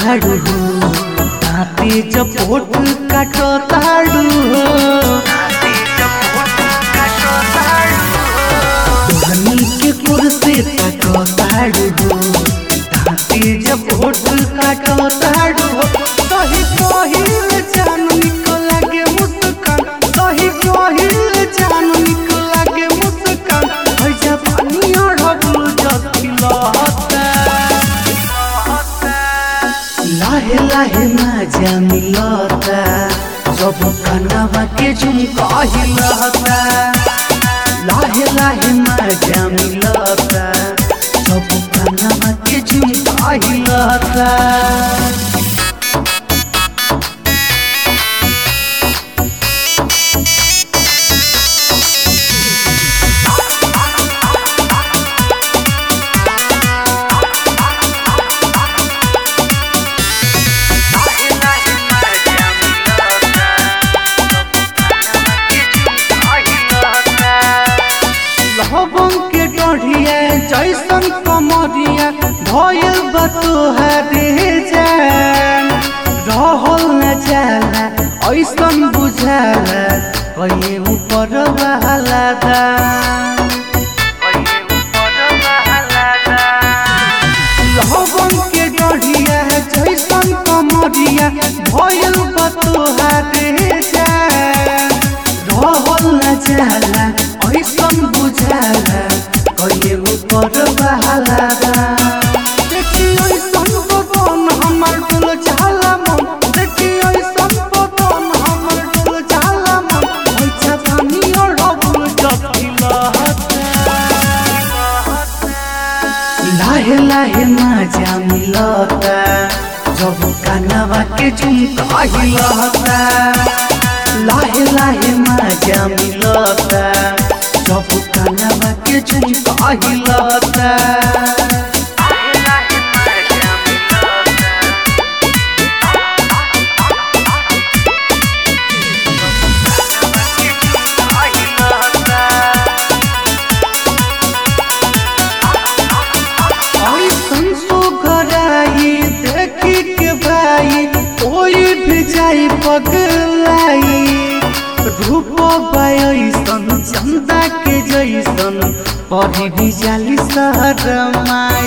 ताड़ू हो दाँते जपोट काटो ताड़ू हो धनी के कुर्सी काटो ताड़ू हो दाँते जपोट काटो ताड़ू हो सही कहिल जान निको लागे मुस्कान सही कहिल जान निको लागे मुस्कान भैया पानी अड़बू जखिलता लाहे लाहे मजा मिलता जब कनवा के झुमका हिलता लाहे लाहे मजा मिलता जब कनवा के झुमका हिलता लहबन के डढ़िया जैसन कमरिया भयल बतोहरे जान रहल न जाला ऐसन बुझाला कहीं ऊपर वाला दान लहबन के डढ़िया जैसन कमरिया भयल बतोहरे जान रहल न जाला ऐसन बुझाला कहीं ऊपर वाला देखी ऐसन बदन हमर डोल जाला मन देखी ऐसन बदन हमर डोल जाला मन ऐसा पानी और डबल जपिलता लाहे लाहे मजा मिलता जब कनवा के झुमका हिलता लाहे लाहे मजा मिलता जब कनवा के झुमका हिलता ऐसन सुघराई देखी के भाई कोई भी जाई पगलाई रूप ऐसन चंदा के जैसन पढ़ी भी जाली शहरमाई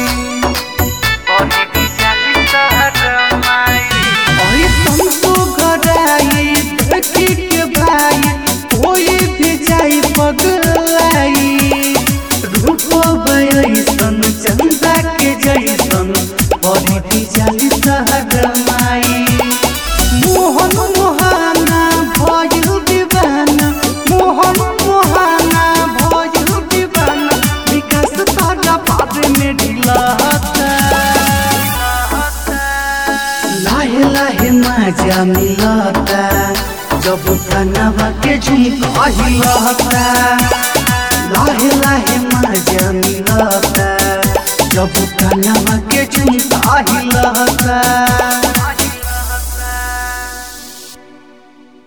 ऐसन सुघराई देखी के भाई कोई भी जाई पगलाई रूप ऐसन चंदा के जैसन पढ़ी भी जाली शहरमाई मोहन मोहाना भयल दीवाना मोहन मोहाना भयल दीवाना विकास तारा बाद में ढिलाता लाहे लाहे मजा मिलता जब कनवा के झुमका हिलता लाहे लाहे मजा मिलता जब कनवा के झुमका हिलता